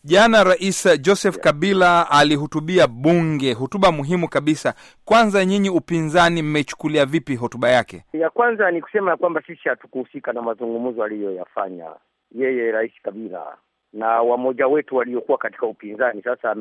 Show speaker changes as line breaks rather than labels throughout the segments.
Jana Rais Joseph Kabila alihutubia bunge, hotuba muhimu kabisa. Kwanza nyinyi upinzani mmeichukulia vipi hotuba yake?
Ya kwanza ni kusema kwamba sisi hatukuhusika na mazungumzo aliyoyafanya yeye Rais Kabila na wamoja wetu waliokuwa katika upinzani. Sasa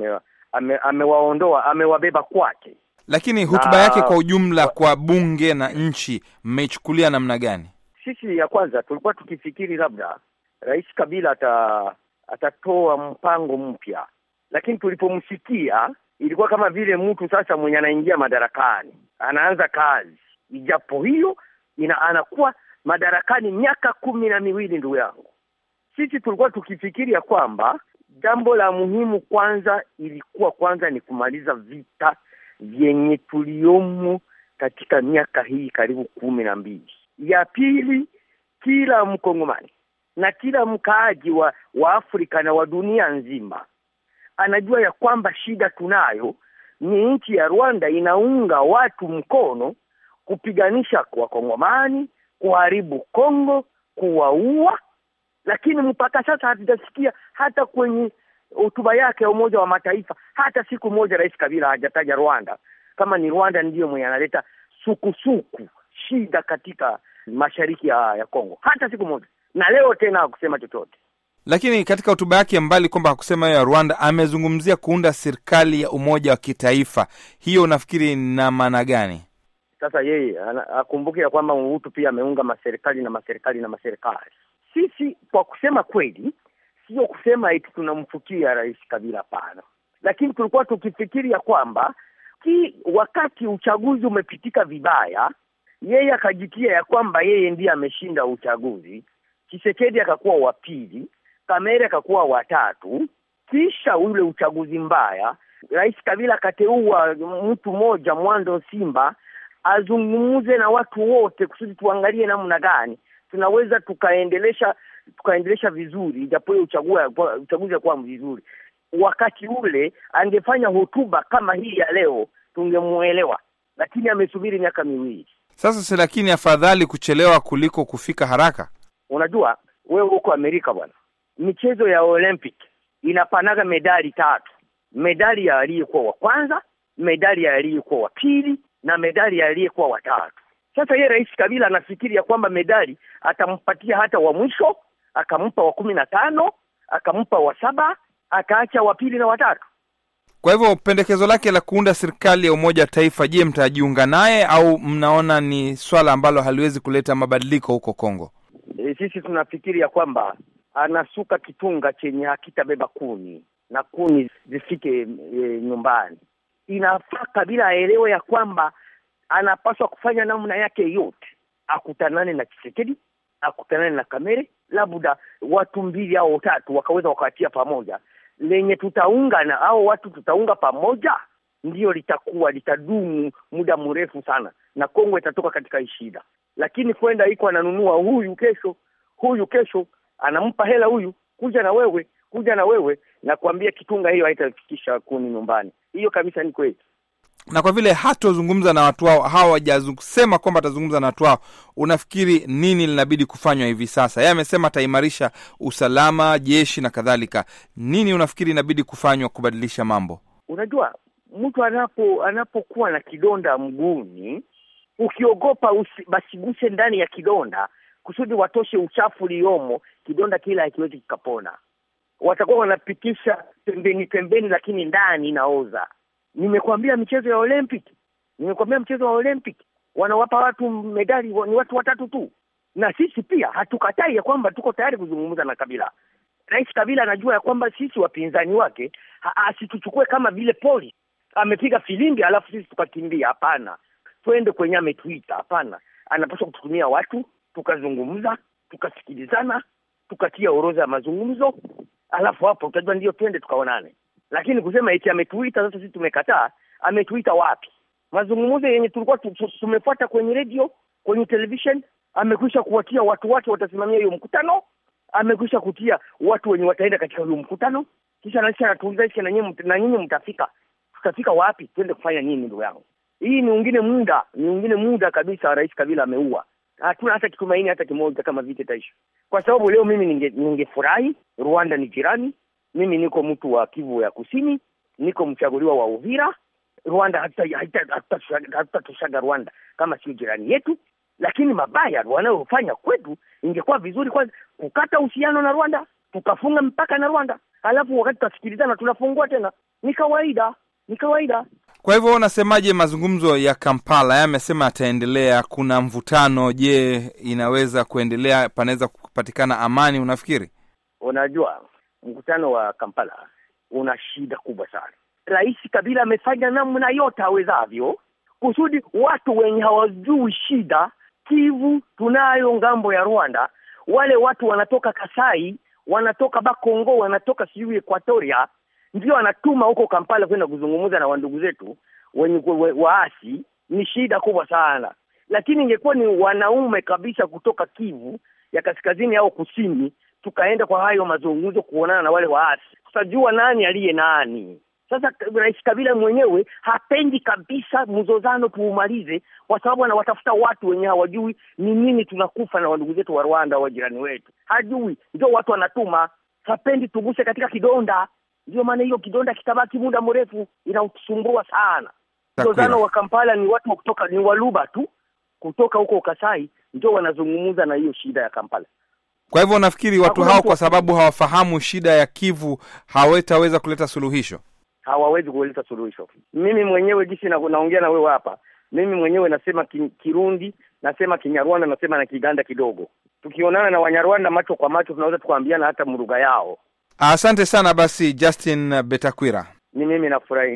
amewaondoa, ame amewabeba kwake.
Lakini hotuba yake kwa ujumla kwa bunge na nchi mmeichukulia namna gani?
Sisi ya kwanza tulikuwa tukifikiri labda Rais Kabila ata atatoa mpango mpya, lakini tulipomsikia ilikuwa kama vile mtu sasa mwenye anaingia madarakani anaanza kazi, ijapo hiyo ina anakuwa madarakani miaka kumi na miwili. Ndugu yangu, sisi tulikuwa tukifikiria kwamba jambo la muhimu kwanza ilikuwa kwanza ni kumaliza vita vyenye tuliomo katika miaka hii karibu kumi na mbili. Ya pili, kila mkongomani na kila mkaaji wa, wa Afrika na wa dunia nzima anajua ya kwamba shida tunayo ni nchi ya Rwanda inaunga watu mkono kupiganisha wakongomani, kuharibu Kongo, kuwaua. Lakini mpaka sasa hatujasikia hata kwenye hotuba yake ya Umoja wa Mataifa hata siku moja Rais Kabila hajataja Rwanda kama ni Rwanda ndiyo mwenye analeta sukusuku shida katika mashariki ya, ya Kongo hata siku moja na leo tena hakusema chochote.
Lakini katika hotuba yake, mbali kwamba hakusema hiyo ya Rwanda, amezungumzia kuunda serikali ya umoja wa kitaifa. Hiyo unafikiri na maana gani?
Sasa yeye akumbuke ya kwamba Mobutu pia ameunga maserikali na maserikali na maserikali. Sisi kwa kusema kweli, sio kusema eti tunamfukia Rais Kabila, hapana, lakini tulikuwa tukifikiri ya kwamba ki wakati uchaguzi umepitika vibaya, yeye akajitia ya kwamba yeye ndiye ameshinda uchaguzi Chisekedi akakuwa wa pili, Kamere akakuwa watatu. Kisha ule uchaguzi mbaya, Rais Kabila akateua mtu mmoja Mwando Simba azungumze na watu wote kusudi tuangalie namna gani tunaweza tukaendelesha tukaendelesha vizuri, japo hiyo uchaguzi akuwa vizuri. Wakati ule angefanya hotuba kama hii ya leo tungemuelewa, lakini amesubiri miaka miwili
sasa. Si lakini afadhali kuchelewa kuliko kufika haraka.
Unajua wewe huko Amerika bwana, michezo ya Olympic inapanaga medali tatu: medali ya aliyekuwa wa kwanza, medali ya aliyekuwa wa pili na medali ya aliyekuwa wa tatu. Sasa yeye Rais Kabila anafikiri ya kwamba medali atampatia hata wa mwisho, akampa wa kumi na tano, akampa wa saba, akaacha wa pili na watatu.
Kwa hivyo pendekezo lake la kuunda serikali ya umoja wa taifa, je, mtajiunga naye au mnaona ni swala ambalo haliwezi kuleta mabadiliko huko Kongo?
E, sisi tunafikiri ya kwamba anasuka kitunga chenye hakitabeba kuni na kuni zifike e, nyumbani. Inafaa Kabila aelewe ya kwamba anapaswa kufanya namna yake yote, akutanane na Chisekedi, akutanane na Kamere, labda watu mbili au tatu wakaweza wakawatia pamoja, lenye tutaunga na au watu tutaunga pamoja, ndiyo litakuwa litadumu muda mrefu sana, na Kongo itatoka katika hii shida lakini kwenda iko ananunua huyu kesho, huyu kesho, anampa hela huyu, kuja na wewe, kuja na wewe, na kuambia kitunga hiyo haitafikisha kuni nyumbani. Hiyo kabisa ni kweli.
Na kwa vile hatozungumza na watu hao, hawajasema kwamba atazungumza na watu hao, unafikiri nini linabidi kufanywa hivi sasa? Yeye amesema ataimarisha usalama, jeshi na kadhalika. Nini unafikiri inabidi kufanywa kubadilisha mambo?
Unajua, mtu anapo anapokuwa na kidonda mguuni ukiogopa basiguse ndani ya kidonda kusudi watoshe uchafu uliomo, kidonda kile hakiwezi kikapona. Watakuwa wanapitisha pembeni pembeni, lakini ndani inaoza. Nimekwambia michezo ya Olympic, nimekwambia mchezo wa Olympic wanawapa watu medali ni watu watatu tu, na sisi pia hatukatai ya kwamba tuko tayari kuzungumza na Kabila. Rais Kabila anajua ya kwamba sisi wapinzani wake asituchukue kama vile polisi amepiga filimbi alafu sisi tukakimbia. Hapana, twende kwenye ametuita. Hapana, anapaswa kututumia watu, tukazungumza, tukasikilizana, tukatia orodha ya mazungumzo, alafu hapo utajua ndio twende tukaonane. Lakini kusema eti ametuita sasa sisi tumekataa, ametuita wapi? Mazungumzo yenye tulikuwa tumefuata kwenye redio, kwenye television, amekwisha kuwatia watu wake watasimamia hiyo mkutano, amekwisha kutia watu wenye wataenda katika huyo mkutano, kisha naisha anatuuliza isha na nyinyi mtafika, tutafika wapi? Twende kufanya nini? Ndugu yangu hii ni ungine muda ni ungine muda kabisa. Rais Kabila ameua, hatuna hata kitumaini hata kimoja kama vita itaisha, kwa sababu leo mimi ningefurahi ninge Rwanda ni jirani, Mimi niko mtu wa Kivu ya Kusini, niko mchaguliwa wa Uvira. Rwanda hatutashaga Rwanda kama sio jirani yetu, lakini mabaya wanayofanya kwetu, ingekuwa vizuri kwanza kukata uhusiano na Rwanda, tukafunga mpaka na Rwanda, alafu wakati tutasikilizana tunafungua tena. Ni kawaida, ni kawaida.
Kwa hivyo unasemaje, mazungumzo ya Kampala yamesema yataendelea, kuna mvutano. Je, inaweza kuendelea? Panaweza kupatikana amani, unafikiri?
Unajua, mkutano wa Kampala una shida kubwa sana. Rais Kabila amefanya namna yote awezavyo kusudi watu wenye hawajui shida Kivu tunayo ngambo ya Rwanda, wale watu wanatoka Kasai, wanatoka Bakongo, wanatoka sijui Equatoria, ndio wanatuma huko Kampala kwenda kuzungumza na wandugu zetu wenye waasi. Ni shida kubwa sana, lakini ingekuwa ni wanaume kabisa kutoka Kivu ya kaskazini au kusini, tukaenda kwa hayo mazungumzo kuonana na wale waasi, tutajua nani aliye nani. Sasa Rais Kabila mwenyewe hapendi kabisa mzozano tuumalize, kwa sababu anawatafuta watu wenye hawajui ni nini tunakufa na wandugu zetu wa Rwanda, wa jirani wetu, hajui, ndio watu anatuma. Hapendi tuguse katika kidonda, ndio maana hiyo kidonda kitabaki muda mrefu, inausumbua sana. Mzozano wa Kampala ni watu wa kutoka ni Waluba tu kutoka huko Kasai, ndio wanazungumza na hiyo shida ya Kampala.
Kwa hivyo nafikiri watu hao kwa sababu hawafahamu shida ya Kivu hawataweza kuleta suluhisho
hawawezi kuleta suluhisho. Mimi mwenyewe jinsi na, naongea na wewe hapa, mimi mwenyewe nasema ki, Kirundi, nasema Kinyarwanda, nasema na Kiganda kidogo. Tukionana na Wanyarwanda macho kwa macho, tunaweza tukaambiana hata mlugha yao.
Asante sana basi, Justin Betakwira.
Ni mimi nafurahi.